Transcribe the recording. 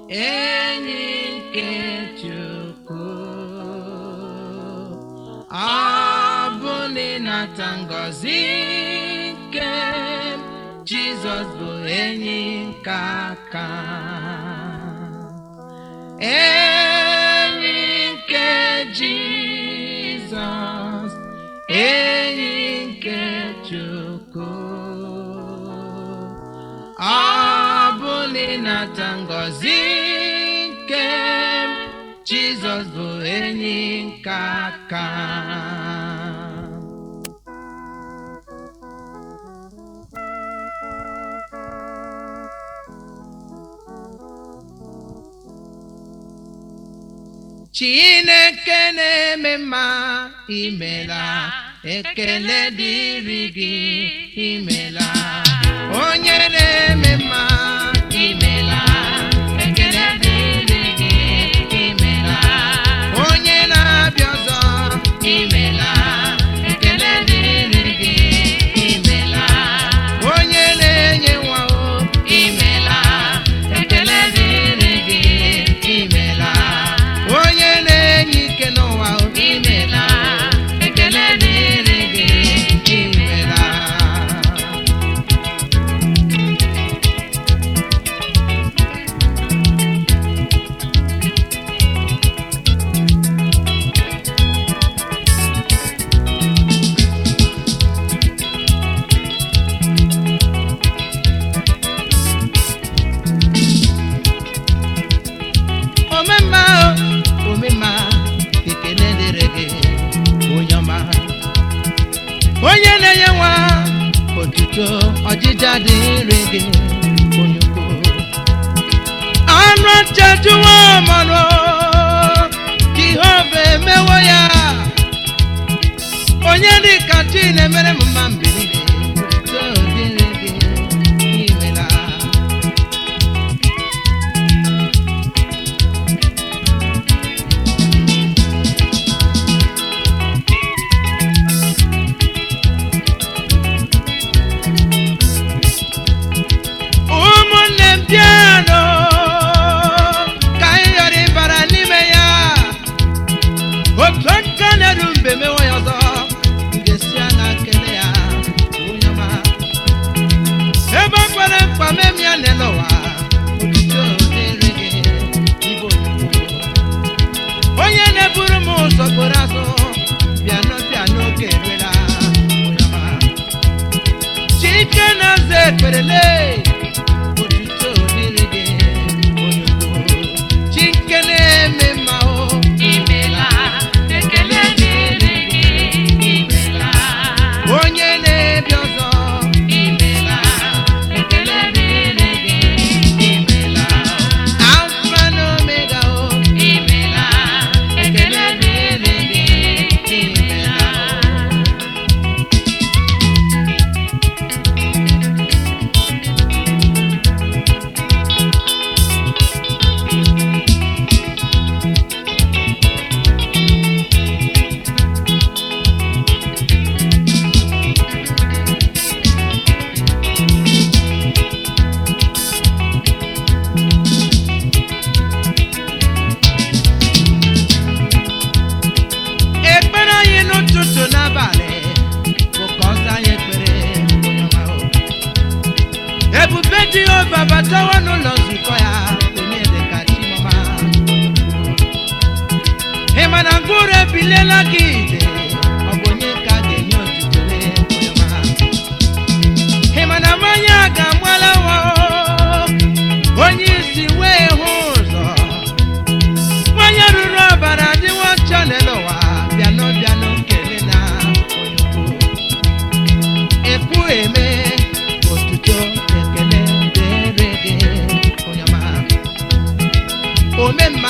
enyi nke Chukwu ọ bụ na ịnata ngọzi nke Jizọs bụ enyi nke aka enyi nke Jizọs enyi nke Chukwu ọ bụ na ịnata ngọzi nke Jizọs bụ enyi nke aka Chineke na-eme mma imela ekele dịrị gị imela onye na-eme mma imela ekele dịrị gị imela onye na-abịa ọzọ imela ekele dịrị gị imela onye na-enye nwa o imela ekele dịrị gị imela onye na-enye ike n'ụwa o imela ekele dịrị gị imela omemma o omemma ekele dịrị gị onye ọma onye na-enye nwa otuto ọjịja dịrị gị onye ukwu anụ chejuwa mmanụ jehova emewo ya onye dịka chi na-emere m mma mgbe niile otuto dịrị gị imela ụmụnne m bịanụ ka anyị ghara ịbara n'ime ya otu aka na-eru mbe mewe ya ọzọ m ga-esi anya kele ya onye ọma ebe o kwere mkpa mem ya n'ele ụwa otuto dịrị gị ibe onyinyo onye na-eburu m ụzọ kporo azụ bịanụ bịanụ oge eruela onye ọma chike na-aza ekperele otuto dịrị gị onye ukwu chike na-eme mma o imela ekele dịrị gị imela onye na-ebi ọzọ imela ekele dịrị gị imela alfa na omega o imela ekele dịrị gị imela ekpere anyị n'ụtụtụ n'abalị bụ ka ọ zaa anyị ekpere onye ọma o. ebube jehova batawa n'ụlọ nzukọ ya onye dịka chimọma ị ma na ngwụrụ ebiliela gị ije ọ bụ onye ka a ga-enye otuto lee onye ọma ị ma na mmanya ga-agbala nwa o, onye isi wee hụ ụzọ nwanyị ruru ọbara adịwo ọcha n'elu ụwa bịanụ bịanụ kele na onye ukwu ekwu eme otuto ekele dịrị gị onye ọma omemma